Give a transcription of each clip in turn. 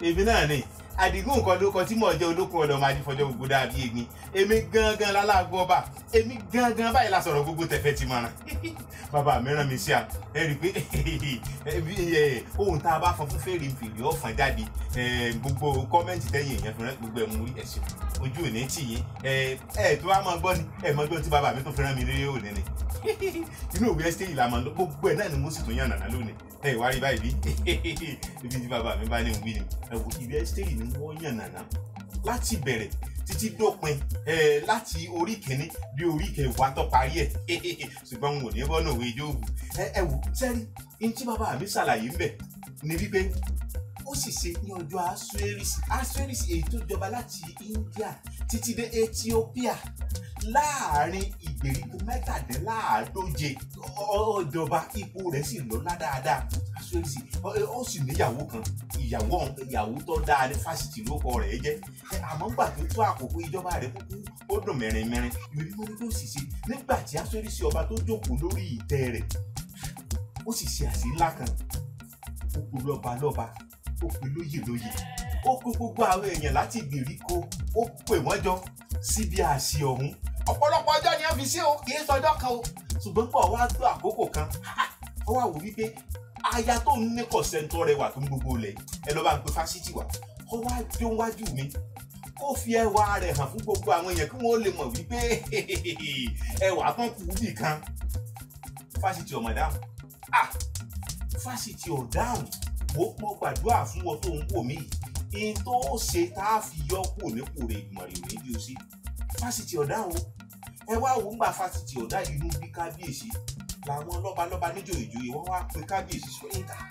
èmi náà ni àdìgún nǹkan ló kọ tí mò ń jẹ olókun ọ̀dọ̀ máa di fọjọ́ gbogbo dàbí egbin èmi gangan lálágbó ọba èmi gangan báyìí la sọ̀rọ̀ gbogbo tẹ̀fẹ́ ti mọ̀ràn bàbá mi rán mi sí à ẹ rí i pé ohun tá a bá fọn fún fèrè fèrè ọ̀fọ̀n jáde gbogbo kọ́mẹ́ǹtì tẹ́yìn èèyàn fúnra gbogbo ẹ̀ mú ẹ̀sìn ojú ò ní tì yín ẹ tó wá máa gbọ́ ni ẹ mọ gbọ́ tí bàbá mi tó fi rán mi lé òní ni inú òwe ẹ́sítẹ́yì la máa lọ gbogbo ẹ̀ náà ni mo sì tún yàn nàná lónìí ẹ wá rí báyìí bí ibi tí bàbá mi bá ní wí ni ẹ wò ìwé ẹ́sítẹ́yì ni wọ́n yàn nàná láti bẹ̀rẹ̀ títí dópin ẹ láti orí kìíní dé orí kẹwàá tó parí ẹ ṣùgbọ́n n ò ní bọ́ náà wíjọ́ òwú ẹ ẹ wò sẹ́rí ní tí bàbá mi ṣàlàyé ń bẹ̀ ni wípé ó sì ṣe ní ọjọ́ asueris asueris èyí tó jọba láti India títí dé Ethiopia láàrin ìgbèríko mẹ́tàdínláàádóje ọjọba ipò rẹ̀ sì lọ́lá dáadáa asueris ó sì níyàwó kan ìyàwó ìyàwó tó dáa ní fásitì lóko rẹ̀ jẹ́ àmọ́ gbà tó tó àkókò ìjọba rẹ̀ kúkú ó dùn mẹ́rin-mẹ́rin ìrírí wọn ló sì ṣe nígbà tí asueris ọba tó jókòó lórí ìtẹ́ rẹ̀ ó sì ṣe àṣì ńlá kan ó kú lọ́ba lọ́ba ó pe lóyè lóyè ó kó gbogbo àwọn èèyàn láti ìgbèríko ó pè wọ́n jọ síbi àṣì ọ̀hún ọ̀pọ̀lọpọ̀ ọjọ́ ni wọ́n fi sí o kì í sọjọ́ kan o ṣùgbọ́n pọ̀ wá tó àkókò kan ó wá wò wípé aya tó ń ní kọ̀sẹ́ńtọ́ rẹwà tó ń gbogbo lẹ̀ ẹ lọ́ bá ń pe fásitì wá ó wá jó wájú mi ó fi ẹwà rẹ̀ hàn fún gbogbo àwọn èèyàn kí wọ́n lè mọ̀ wípé ẹwà kan kù bì kan fásitì ọ̀mọ̀dáhùn ah fásitì ọ̀dáhùn mo pọ gbàdúrà fún wọn tó ń wò mí yìí tó ṣe tá a fi yọ kúrò nípò rẹ ìgbìmọ̀ rẹ òní bí o sí fásitì ọ̀dà o ẹ wá wò ń gba fásitì ọ̀dà inú bí kábíyèsí làwọn lọ́balọ́ba níjòyè ìjòyè wọ́n wá pe kábíyèsí sọ ẹ ká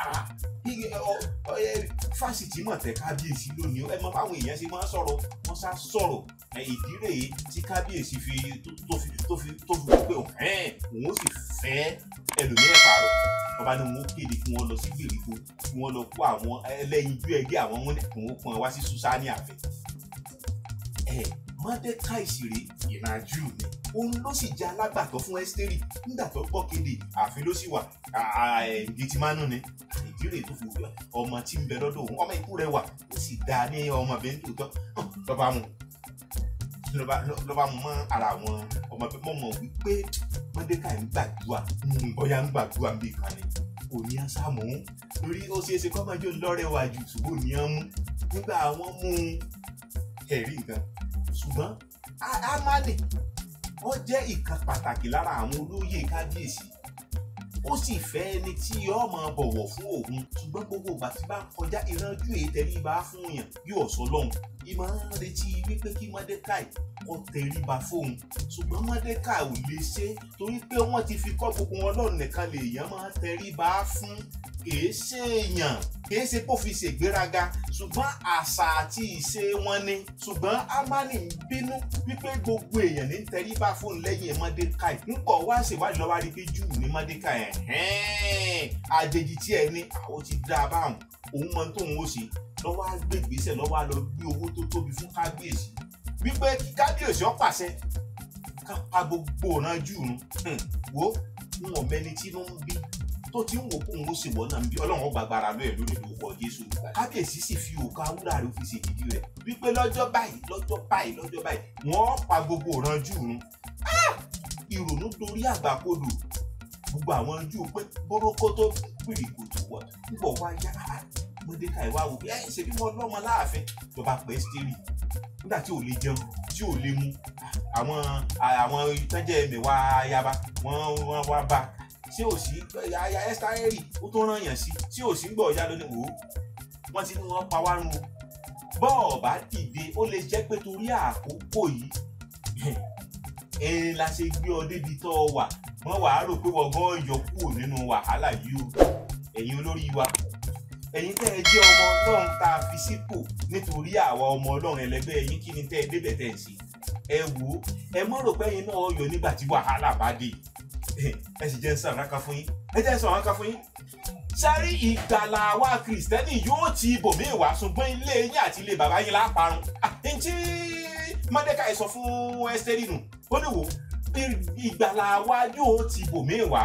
fásitì mọ̀ tẹ kábíyèsí lónìí ẹ mọ báwọn èèyàn ṣe máa ń sọ̀rọ̀ wọ́n sá sọ̀rọ̀ ìdí rèé tí kábíyèsí fi tó fi tó fi tó fi wípé òun ó sì fẹ́ ẹlòmíràn pààrọ̀ ọba ní wọn ó kéde kí wọn lọ sí gbèríko kí wọn lọ kó àwọn ẹlẹ́yinjú ẹgbẹ́ àwọn wọn kí wọn pọn wá sí susani àfẹ. ẹ mọdéka ìṣeré ìrìnàjò ni òun ló sì jẹ alágbàtọ́ fún ẹ́sítérì nígbà tó gbọ́ kéde ààfin ló sì wà gẹtìmánú ni ìdílé tó fi wúlò ọmọ tí ń bẹ lọ́dọ̀ òun ọmọ ikú rẹ̀ wà ó sì dá ní ọmọbìnrin tó tọ́ lọ́ba mu lọ́ba mu mọ́ ara àwọn ọmọbìnrin mọ̀ mọ̀ wípé mọ́dékà ń gbàdúrà bóyá ń gbàdúrà ń bì kan ni kò ní á sá mú torí ó ṣeé ṣe kọ́mọ́jọ́ lọ́rẹ̀ wá ju ṣùgbọ́n ní á mú nígbà wọ́n mú ẹ̀rí nǹkan ṣùgbọ́n amálè ó jẹ́ ìkan pàtàkì lára àwọn olóyè kábíyèsí ó sì fẹ́ ẹni tí yóò máa bọ̀wọ̀ fún òun ṣùgbọ́n gbogbo ìgbà tí bá ń kọjá ìrànjú èyí tẹríba fún yàn yóò sọ lọ́hùn ìmọ̀ ń retí wípé kí mọ́dékàì kó tẹríba fóun ṣùgbọ́n mọ́dékàì ò lè ṣe torí pé wọ́n ti fi kọ́ gbogbo wọn lọ́rùn nìkan lè yàn máa tẹríba fún kìí ṣe èèyàn kìí ṣe kó fi ṣègbéraga ṣùgbọ́n àṣà àti ìṣe wọn ni ṣùgbọ́n amani ń bínú wípé gbogbo èèyàn ní tẹríba fóun lẹ́yìn mọ́dékàì ńkọ̀ wá ṣèwádìí lọ́wọ́ rí pé júù ní mọ́dékàì ẹ̀hẹ́n àjèjì tí ẹ ní àwọn ti dá a báwọn òun mọ tóun ó ṣe lọ́wọ́ á gbé ìgbésẹ̀ lọ́wọ́ á lọ gbé owó tó tóbi fún kábíyèsí wípé kí kábíyèsí ó pàṣẹ ká pa gbogbo ọ̀nà júù nù wo ń wọ̀n mẹ́ni tí ló ń bí tó ti ń wò kó òun ó sì wọ́n náà ń bí ọlọ́run gbàgbára lóye lónìí lórúkọ jésù kábíyèsí sì fi òkà wúrà rẹ̀ fi ṣèdídì rẹ̀ wípé lọ́jọ́ báyìí lọ́jọ́ báyìí lọ́jọ́ báyìí wọ́n pa gbogbo ọ̀ràn jù ún ìrònú torí àgbàkodò gbogbo àwọn jù pé bórókó tó pìrì kòtò wọ̀ nígbà wá yá mọdéka ìwà wò pé ẹ ṣe bí wọn lọ́mọ láàfin lọba pẹ steri nígbà tí ò lè jẹun tí ò lè mu àwọn àwọn ìtọ́jẹ́ mẹ́wàá ayaba wọ́n wọ́n wá bá ṣé ò sí aya ẹ́sítárẹ́rì ó tó rán yàn sí tí ò sí gbọ́ ọ̀yá lónìí wò ó wọ́n ti ní wọ́n pa wá run o bọ́ọ̀ bá dìde ó lè jẹ́ pé torí àkókò yìí ẹ̀ẹ́n la ṣe gbé ọ débi tó ọ wà wọ́n wàá rò pé wọ́n gan yọ kúrò nínú wàhálà yìí o ẹ̀yin olórí wa ẹ̀yin tẹ́ ẹ jẹ́ ọmọ ọlọ́run tá a fi sípò nítorí àwa ọmọ ọlọ́run ẹlẹgbẹ́ ẹ̀yin kí ni tẹ́ ẹ débẹ̀ tẹ́ ẹ sí ẹ wò ó ẹ mọ̀ rò pé ẹ̀yin náà yọ nígbà tí wàhálà bá dé ẹ sì jẹ́ ń sàn ráka fún yín ẹ jẹ́ ń sàn ráka fún yín. sáré ìgbàlà wa kìrìsìtẹ́nì yóò ti ibòmíì wá ṣùgbọ́n ilé yín àti ilé bàbá yín láparun. ntí mọ́dékà sọ fún ẹ́sítẹ́rì nù ó ní wò ìgbàlà wa yóò ti ibòmíì wá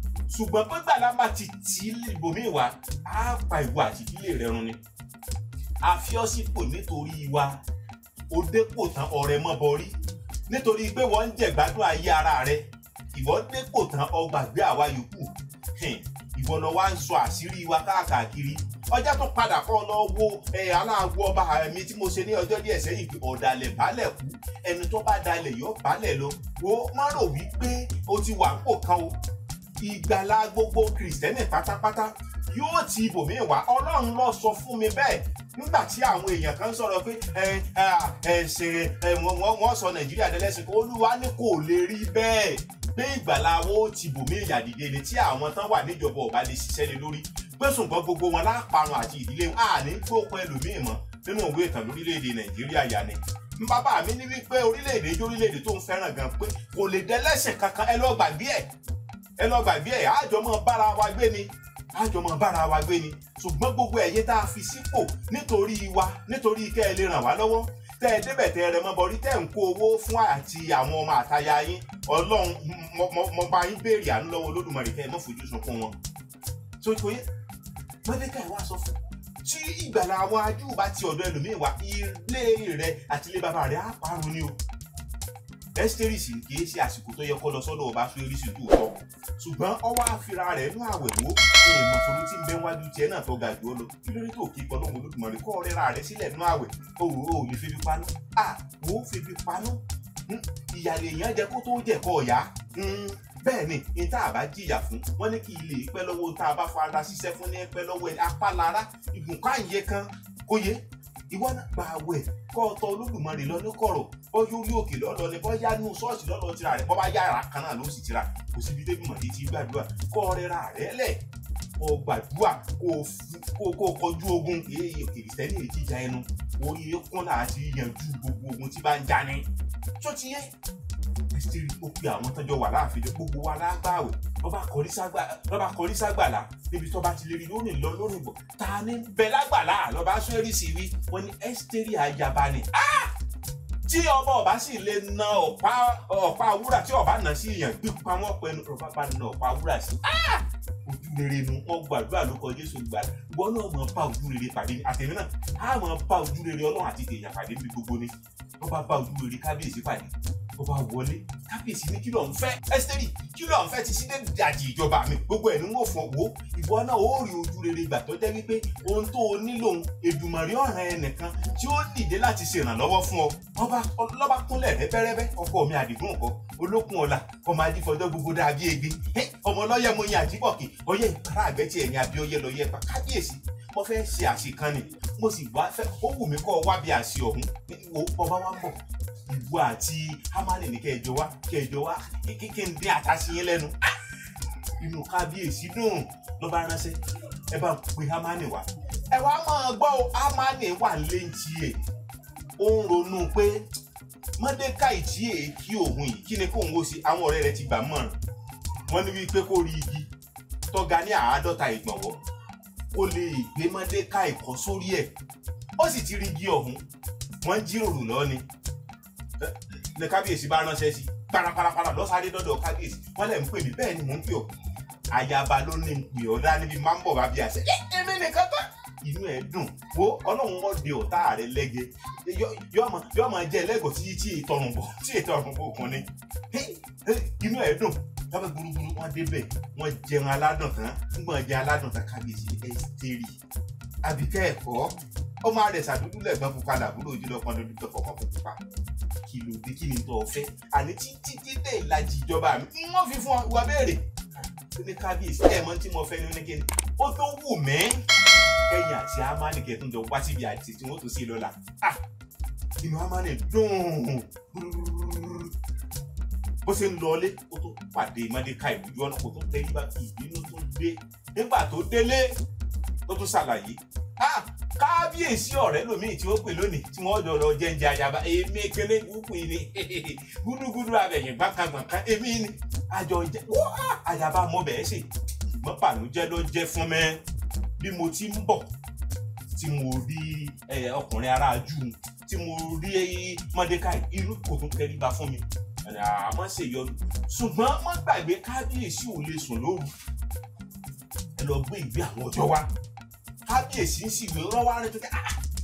ṣùgbọ́n pé gbàlà bá ti tì í ibòmíì wá á pa ìwọ àti ìdílé rẹ run ni. a fi ọ́ sípò nítorí wa ó dépò tán ọ̀rẹ́ mọ́ bọrí nítorí pé wọ́n ń jẹ̀gbádùn ayé ara rẹ ìwọ dépò tán ọ gbàgbé àwa yòókù Hmm, ìwọ lọ wá ń sọ àṣírí wa káàkiri ọjọ́ tó padà kọ́ lọ wo ẹ aláàgbo ọba mi tí mo ṣe ní ọjọ́ díẹ̀ sẹ́yìn pé ọ̀dàlẹ̀ balẹ̀ kú ẹni tó bá dalẹ̀ yọ balẹ̀ lọ wo má rò wípé o ti wà ń pò kan o ìgbàlá gbogbo kìrìsìtẹ́nì pátápátá yóò ti ibòmíì wá ọlọ́run lọ sọ fún mi bẹ́ẹ̀ nígbà tí àwọn èèyàn kan sọ̀rọ̀ pé ẹ ẹ ṣe ẹ wọ́n sọ nàìjíríà dẹ́lẹ́sìn olúwa ní kò lè rí bẹ́ẹ̀ pé ìgbàlá wo ti bòmíì ìyàdìde ni tí àwọn tán wà níjọba ọba lè ṣiṣẹ́ lé lórí pé ṣùgbọ́n gbogbo wọn láparun àti ìdílé wọn àní gbópin ẹlòmíì mọ́ nínú òwe ìtàn lórílẹ̀‐èdè nàìjíríà yà ni bàbá mi ní wípé orílẹ̀-èdè jẹ́ orílẹ̀-èdè tó ń fẹ́ràn gan pé kò lè dẹ́lẹ́sìn kankan ẹ lọ gbàgbé ẹ̀ ẹ lọ gbàgbé ẹ̀ àjọ mọ́ bára wa gbé ni àjọ mọ́ bára wa gbé ni ṣùgbọ́n gbogbo ẹ̀yẹ tá a fi sípò nítorí wa nítorí kẹ́ ẹ lè ràn wá lọ́wọ́ tẹ́ ẹ débẹ̀ tẹ́ ẹ rẹ mọ́ bọ́rí tẹ́ ẹ ń kó owó fún àti àwọn ọmọ àtaya yín ọlọ́run mo bá yín béèrè àánú lọ́wọ́ olódùmarè kẹ́ ẹ mọ́ fojú sunkún wọn. tó kò yẹ mọ́dékà ẹ̀ wá sọ fún tí ìgbàlà àwọn ajú bá ti ọ̀dọ̀ ẹlòmíín wá ilé rẹ àti ilé bàbá rẹ á parun ni o ẹ́sítérì sì kì í ṣe àsìkò tó yẹ kó lọ sọ́dọ̀ ọba sórí sí tòótọ́ ṣùgbọ́n ọwọ́ àfira rẹ̀ nú àwẹ̀ wo ní ìmọ̀sọ̀rọ̀ tí ń bẹ wájú tiẹ̀ náà tó ga jù ọ lọ kí ló dé tó kí pọ̀ lóhùn olódùmarè kọ́ ọ̀rẹ́ ra rẹ̀ sílẹ̀ nú àwẹ̀ o ò lè febi panú à wò ó febi panú ìyàlẹ̀ èèyàn jẹ kó tó jẹ kọ́ ọ̀yá bẹ́ẹ̀ ni ní tá a bá jìyà fún wọn ní kí ilé pẹ́ lọ́wọ́ tá a bá fara ṣiṣẹ́ fún ní pẹ́ lọ́wọ́ ẹni apálára ìgùnkáyé kan kó yé ìwọ náà gba àwẹ̀ kọ́ ọ̀tọ̀ olódùmarè lọ ní kọ̀rọ̀ bọ́yá orí òkè lọ́lọ́ ni bọ́yá nù ṣọ́ọ̀ṣì lọ́lọ́ tira rẹ̀ bọ́ bá yára kan náà ló sì tira kò síbi débi mọ̀ létí gbàdúrà kọ́ ọ̀rẹ́ra rẹ̀ lẹ̀ kọ́ gbàdúrà kó kó kọjú ogun èyí kìrìsìtẹ́nì èyí jíjà ẹnu orí kún láti yanjú gbogbo ogun tí bá ń já ní. tó ti yẹ kristi ó pe àwọn tọjọ wà láàfin gbogbo wa lágbàwẹ lọba kọrí ságbàlá níbi tó bá ti lè rí lónìí lọ lónìí bọ ta ni bẹ lágbàlá lọba sọrí sí wí wọn ni ẹsítẹrì ayaba ni tí ọba ọba sì lè na ọ̀pá ọ̀pá wúrà tí ọba nà sí èèyàn pípa wọn pẹ̀lú ọba bá na ọ̀pá wúrà sí ojú rere nu wọn gbàdúrà ló kọ jésù gbà ìwọ náà mọ bá ojú rere pàdé àtẹ̀mí náà á mọ bá ojú rere ọlọ́run àti èèyàn pàdé níbi gbogbo ni ọba bá ojú rere kábíyèsí pàdé ọba wọlé kábíyèsí ní kí ló ń fẹ́ ẹsítẹ́rì kí ló ń fẹ́ ti sí dàjì ìjọba mi gbogbo ẹ̀ ní wọ́n fọ wo ìwọ náà ó rí ojú rere gbà tó jẹ́ wípé ohun tó o nílò Èdùmàrè ọ̀ràn ẹnìkan tí ó dìde láti ṣèrànlọ́wọ́ fún ọ ọba lọ́ba kúnlẹ̀ rẹ́bẹ́rẹ́bẹ́ ọkọ mi àdìgún nǹkan olókun ọ̀la ọmọ adífọjọ́ gbogbo dàbí egbe ọmọ ọlọ́yẹ mo yan àjíbọ̀kì ọyẹ ìpàrà àgbẹ̀tì ẹ̀yìn àbí ọyẹ lọ yẹ pa kábíyèsí mo fẹ́ ṣe àṣekan ni mo sì wá fẹ́ ó wù mí kọ́ ọ wá bí àṣe ọ̀hún wo ọba wa ń bọ̀ ìwọ àti hamani ní kẹjọ wá kẹjọ wá kékeré ń dín àtàsíyín lẹ́nu inú kábíyèsí dùn ló bá ránṣẹ́ ẹ bá pe hamani wá ẹ wá máa gbọ́ hamani wà léǹtì ẹ̀ ó ń ronú pé mọ́dékàì tí èé kí òun yìí kí ni kóun ó ṣe àwọn ọ̀rẹ́ rẹ̀ ti gbà mọ̀ràn wọ́n ní wípé kó rí igi tọ́ga ní àádọ́ta ìgbọ̀nwọ́ kó lè gbé mọ́dékàì kọ́ sórí ẹ̀ ó sì ti rí igi ọ̀hún wọ́n jíròrò lọ́ni ní kábíyèsí bá ránṣẹ́ sí parapara lọ́sàdé dọ́dọ̀ kábíyèsí wọ́n lẹ̀ ń pè mí bẹ́ẹ̀ ni mò ń pè ọ́ ayaba ló ní ń pè ọ́ dání bí máa ń bọ̀ bá bí àṣẹ èmi nìkan tán inú ẹ̀ dùn wo ọlọ́run wọ́n de ọ̀tá rẹ lẹ́gẹ̀ yọ́ máa jẹ́ ẹlẹ́gọ̀ tí tí ìtọ̀rùn bọ̀ tí ìtọ̀rùn bọ̀ kan ni inú ẹ̀ dùn lábẹ́ gbúrúgbúrú wọ́n débẹ̀ wọ́n jẹun aládùn tán nígbà jẹun aládùn tán kábíyèsí ẹ́sítérì àbíkẹ́ ẹ̀kọ́ ọmọ rẹ̀ sàdúdú lẹ́gbọ́n pupa làbúrò ojúlọ kan lójú tó fọkàn fún pupa kí ló dé kí ni tó o fẹ́ àní títí dídé ìlàjì ìjọba mi wọ́n fi fún wa béèrè ní kábíyèsí ẹ̀ mọ́ tí mo fẹ́ ní oníkẹ́ni ó tó wù mí kẹ́yìn àti amani kẹ́tùn jọ wá síbi àti tí wọ́n tó sí lọ́la inú amani dùn bó ṣe ń lọlé ó tó pàdé mọ́déka ìbújú ọ̀nà kó tó tẹ́lẹ̀ bá ìbínú tó dé nígbà tó délé tó tó ṣàlàyé kábíyèsí ọ̀rẹ́ lòmíì tí ó pè lónìí tí wọ́n jọ lọ jẹ́njẹ́ ayaba èmi kele gúúpù ni gúdúgúdú abẹ̀yìn gbàkangbàkan èmi ni àjọ jẹ́ ayaba mọ bẹ́ẹ̀ ṣe ṣùgbọ́n bànújẹ́ ló jẹ́ fún mi bí mo ti ń bọ̀ tí mo rí ọkùnrin ará jù tí mo rí mọ́dékáì irú kò tún tẹríba fún mi àmọ́ ṣèyọnu ṣùgbọ́n wọ́n gbàgbé kábíyèsí ò lè sùn lóru ẹ lọ gbé ìgbé àwọn ọjọ́ wa kábíyèsí ń sì wé rán wá rẹ tó kẹ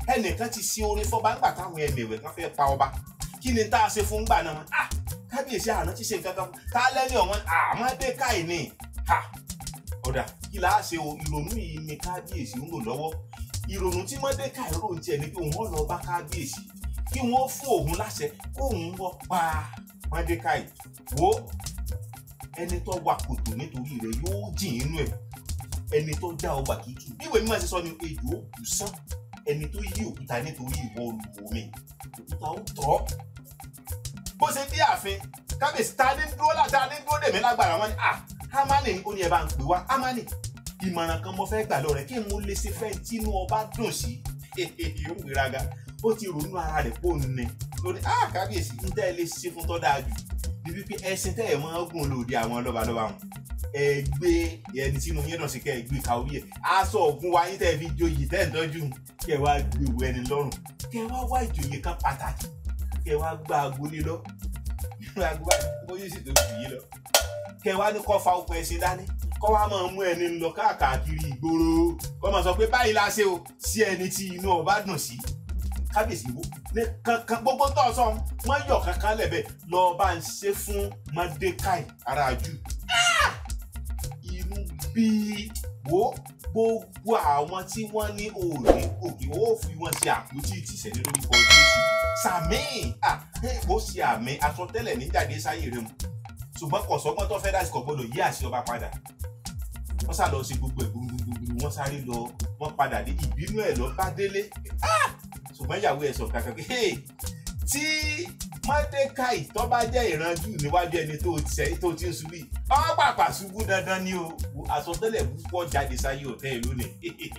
ẹnìkan ti ṣe oore fọba ńgbà táwọn ẹmẹ̀wẹ̀ kan fẹ́ pa ọba kí ni tá a ṣe fún gbà náà wọn ah kábíyèsí àná ti ṣe nǹkan kan tá a lẹ́ni ọ̀wọ́n Mọ́dékáì ni ha ọ̀dà kí la ṣe o ìrònú yìí ni kábíyèsí ń lò lọ́wọ́ ìrònú tí Mọ́dékáì rò ń tiẹ̀ ni pé òun lọ bá kábíyèsí kí wọ́n fún òun láṣẹ kóun wọ́ pa Mọ́dékáì wo ẹni tó wa kòtò nítorí rẹ̀ yóò jìn inú ẹ̀ ẹni tó já ọgbà tútù bí ìwé mímọ́ ṣe sọ ni ejò ó kù sán ẹni tó yí òkúta nítorí ìwọ olùwò mi òkúta ó tọ́ bó ṣe dé ààfin kábíyèsí ta ní dúró láta ní dúró dèmí lágbára wọn ni ah Hámánì ni ó ní ẹ bá ń pè wá Hámánì ìmọ̀ràn kan mo fẹ́ gbà lọ rẹ̀ kí n mo lè ṣe fẹ́ tínú ọba dùn sí yóò gbéraga ó ti ronú ara rẹ̀ pò ní lórí ah kábíyèsí ń tẹ́ ẹ lè ṣe fún tọ́ dáa jù bí wípé ẹṣin tẹ́ ẹ̀ mọ́ gùn lòdì àwọn lọ́balọ́ba wọn ẹ gbé ẹni tínú yín náà sí kẹ́ ẹ gbé ka orí ẹ̀ aṣọ ògùn wa yín tẹ́ ẹ fi joyè tẹ́ ẹ̀ ń tọ́jú kẹ́ ẹ wá gbé ìwé ẹni lọ́rùn kẹ́ ẹ wá wá ìjòyè kan pàtàkì kẹ́ ẹ wá gbá agolé lọ bóyá sì tó jù yín lọ kẹ́ ẹ wá ní kọ́ fa okùn ẹṣin dání kọ́ wá máa mú ẹni lọ káàkiri ìgboro kọ́ máa sọ pé báyìí la ṣe o sí ẹni tí inú ọba dùn sí kábíyèsí wo ní kankan gbogbo tó sọ wọn yọ kankan lẹbẹ lọ bá ń ṣe fún Mọ́dékáì aráàjù inú bí wo gbogbo àwọn tí wọ́n ní òòrè òkè ó fi wọn ṣe àpótí ìtìsẹ̀ ní lórúkọ Jésù sàmì ó ṣe àmì àsọtẹ́lẹ̀ níjàdé sáyé rẹ mu ṣùgbọ́n kọ̀sọ́gbọ́n tó fẹ́ dáṣì kọ̀ gbọ́dọ̀ yí àṣẹ ọba padà wọ́n sá lọ sí gbogbo ẹ̀ gbúgbúgbúgbú wọ́n sáré lọ wọ́n padà dé ìbínú ẹ̀ lọ bá délé ṣùgbọ́n ìyàwó ẹ̀ sọ kankan pé tí Mọ́dékáì tó bá jẹ́ ìranjú níwájú ẹni tó ti tó ti ń ṣubú yìí ọ́ pàpà ṣubú dandan ni o àsọtẹ́lẹ̀ púpọ̀ jáde sáyé ọ̀tẹ́ ìlú ni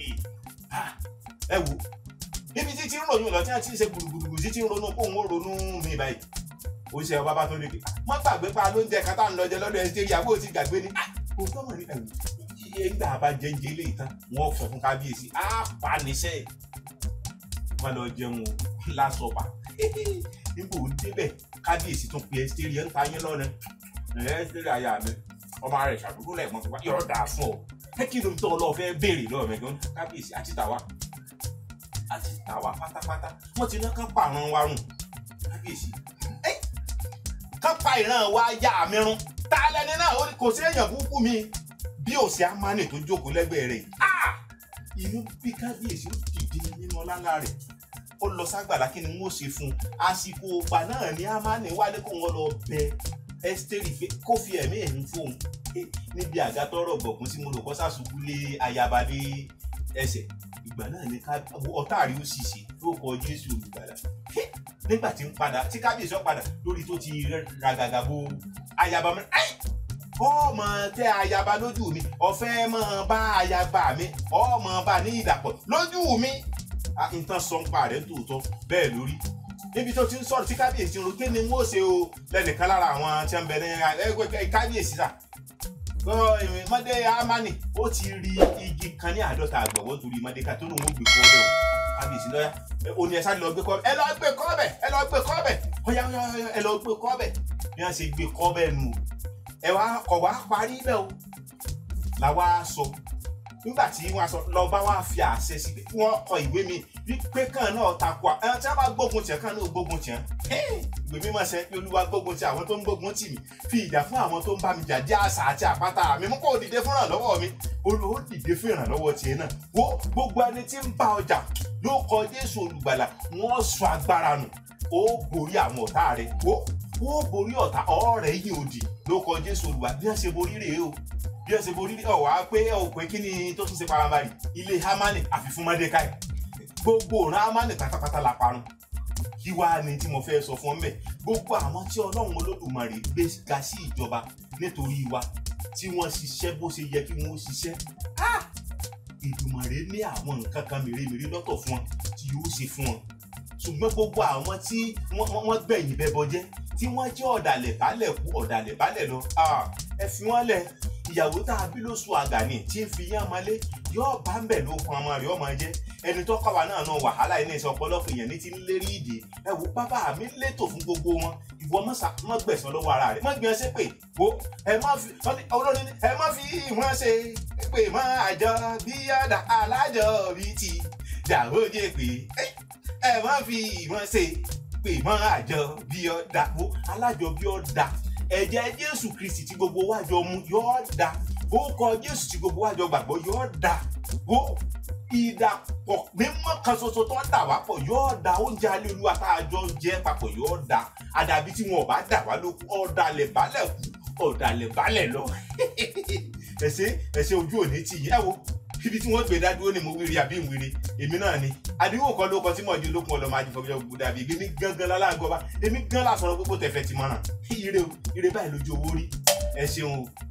ẹ wo níbi títí ń ròyìn lọ tí wọ́n ti ń ṣe gbùrùgbùrù títí ń ronú kó ń ronú mi báyìí oṣù ẹ̀ bàbá tó lè ké wọ́n gbàgbé pa lóúnjẹ kátà ń lọ́jẹ lọ́dọ̀ ẹ̀ ṣe ìyàwó ti gbàgbé ni kò tọ́mọ̀ ní ẹ̀wù iye gbà bá jẹ́njẹ́ lè tán wọ́n sọ fún kábíyèsí á pa níṣẹ́ wọn lọ jẹun lásọpà nígbà ó débẹ̀ kábíyèsí tún pe ẹsítẹ́rì ẹ̀ ń ta yín lọ́nà ẹ̀ ẹsítẹ́rì àyà mi ọmọ rẹ̀ ṣàdúró lẹ́ẹ̀mọ́ fún wa yọ̀ọ́ dà fún ọ ẹ kí ló ń tọ́ ọ lọ́ọ́ fẹ́ béèrè lọ́ọ̀ mẹ́ gan kábíyèsí àti tàwa àti tàwa pátápátá wọ́n ti ná kán pààrọ̀ wa rùn kábíyèsí kán pa ìran wa yá mi run tá lẹni náà kò sí èèyàn burúkú mi bí òsì amánì tó jókòó lẹ́gbẹ̀ẹ́ rẹ̀ inú bí kábíyèsí ó dìde nínú ọlálá rẹ̀ ó lọ ságbàlá kí ni wọ́n ṣe fún un àsìkò ògbà náà ní amánì wálé kó wọn lọ bẹ ẹ́sítérì pé kó fi ẹ̀mí ẹ̀mí fóun níbi àga tọrọ gbọ̀kún tí mo lò kọ́ sàṣubú lé ayaba lé ẹsẹ̀ ìgbà náà ni ọ̀tá rí ó sì ṣe lórúkọ Jésù olùgbàlà nígbà tí ń padà tí kábíyèsí ó padà lórí tó ti ragàgà bo ayaba mi ọmọ tẹ ayaba lójú mi ọfẹ mọ bá ayaba mi ọmọ bá ní ìdàpọ̀ lójú mi nǹkan sọ ń pa rẹ tòótọ́ bẹ́ẹ̀ lórí níbi tó ti ń sọ̀rọ̀ tí kábíyèsí ń ro kí ni wọ́n ṣe o lẹ́nìkan lára àwọn tí wọ́n bẹ ní ẹgbẹ́ kábíyèsí sà mọ́dé amani ó ti rí igi kan ní àádọ́ta àgbọ̀wọ́ torí Mọ́dékáì tó lóun ó gbé kọ́ bẹ́ẹ̀ o kábíyèsí lọ́yà ó ní ẹ sáré lọ gbé kọ́ ẹ lọ gbé kọ́ bẹ̀ ẹ lọ gbé kọ́ bẹ̀ ọ̀yà ọ̀yà ẹ lọ gbé kọ́ bẹ̀ bí wọ́n ṣe gbé kọ́ bẹ́ẹ̀ nù ẹ wá kọ̀ wá parí bẹ́ẹ̀ o làwa sọ nígbà tí wọ́n sọ lọ bá wá fi àṣẹ sí pé wọ́n kọ ìwé mi wípé kan náà takò ẹ tí wọ́n bá gbógun tiẹ̀ kan náà gbógun tiẹ̀ ìwé mímọ́ sẹ pé olúwa gbógun ti àwọn tó ń gbógun tì mí fi ìjà fún àwọn tó ń bá mi jà jẹ́ àṣà àti àpáta mi mú kó dìde fún ìrànlọ́wọ́ mi olùwò dìde fún ìrànlọ́wọ́ tiẹ̀ náà wo gbogbo ẹni tí ń bá ọjà ló kọ Jésù olùgbàlà wọ́n sọ agbára nù ó borí àwọn ọ̀tá rẹ̀ wo ó borí ọ̀tá ọ̀rẹ́ yìí òdì ló kọ Jésù olùgbàlà bí wọ́n ṣe borí rèé o bí wọ́n ṣe borí rèé ọ̀ wá pé ọ̀ pé kí ni tó tún ṣe paramari ilé Hámánì àfi fún Mọ́dékáì gbogbo ọ̀ràn Hámánì pátápátá la parun kí wàá ní tí mo fẹ́ sọ fún ọ mẹ́ gbogbo àwọn tí ọlọ́run olódùmarè gbé ga sí ìjọba nítorí wa tí wọ́n ṣiṣẹ́ bó ṣe yẹ kí wọ́n ṣiṣẹ́ ìdùmarè ní àwọn nǹkan kan mèremère lọ́tọ̀ fún wọn tí yóò ṣe fún wọn ṣùgbọ́n gbogbo àwọn tí wọ́n gbẹ̀yìn bẹ́bọ jẹ́ tí wọ́n jẹ́ ọ̀dàlẹ̀ bálẹ̀ kú ọ̀dàlẹ̀ bálẹ̀ lọ ẹ fi wọ́n lẹ̀ ìyàwó tá a bí lóṣù àgàní tí ń fi yán ọmọlé yóò bá ń bẹ̀ ló kan ọmọ rẹ̀ ọmọ jẹ́ ẹni tó kọ́wa náà náà wàhálà iná ìṣe ọ̀pọ̀lọpọ̀ èèyàn ní ti ń lérí ìdè ẹ wò bàbá mi létò fún gbogbo wọn ìwọ mọ́ gbẹ̀sán lọ́wọ́ ara rẹ̀ mọ́ gbìyànjú ṣe pé wo ẹ má fi olórí ẹ má fi wọ́n ṣe pé má àjọ bí ọ̀dà alájọ bí ti dàbò jẹ́ pé ẹ má fi ìmọ̀ ṣe pé mọ́ àjọ bí ọ dà wo alájọ bí ọ dà ẹ̀jẹ̀ jésù kristi tí gbogbo wa jọ mu yọ dà orúkọ jésù tí gbogbo wa jọ gbàgbọ́ yọ dà wo ìdàpọ̀ mímọ́ kan ṣoṣo tó dà wá pọ̀ yóò da oúnjẹ alẹ́ olúwa tá a jọ jẹ́ papọ̀ yóò da àdàbí tí wọn ò bá dà wá ló ọ̀dàlẹ̀ balẹ̀ kú ọ̀dàlẹ̀ balẹ̀ lọ ẹ̀ṣẹ̀ ẹ̀ṣẹ̀ ojú òní tì yẹ wo ibi tí wọ́n gbé dádúró ni mo wíri àbí ìwíri èmi náà ni àdéhùn kan ló kọ tí mo di olókun ọlọmọ ajífọwọ́jọ́ gbogbo dàbí èmi gangan lálágọba èmi gan lásọ̀rọ̀ gbogbo tẹ̀fẹ̀ ti mọ̀ràn ire o ire báyìí lójú owó rí ẹ ṣeun o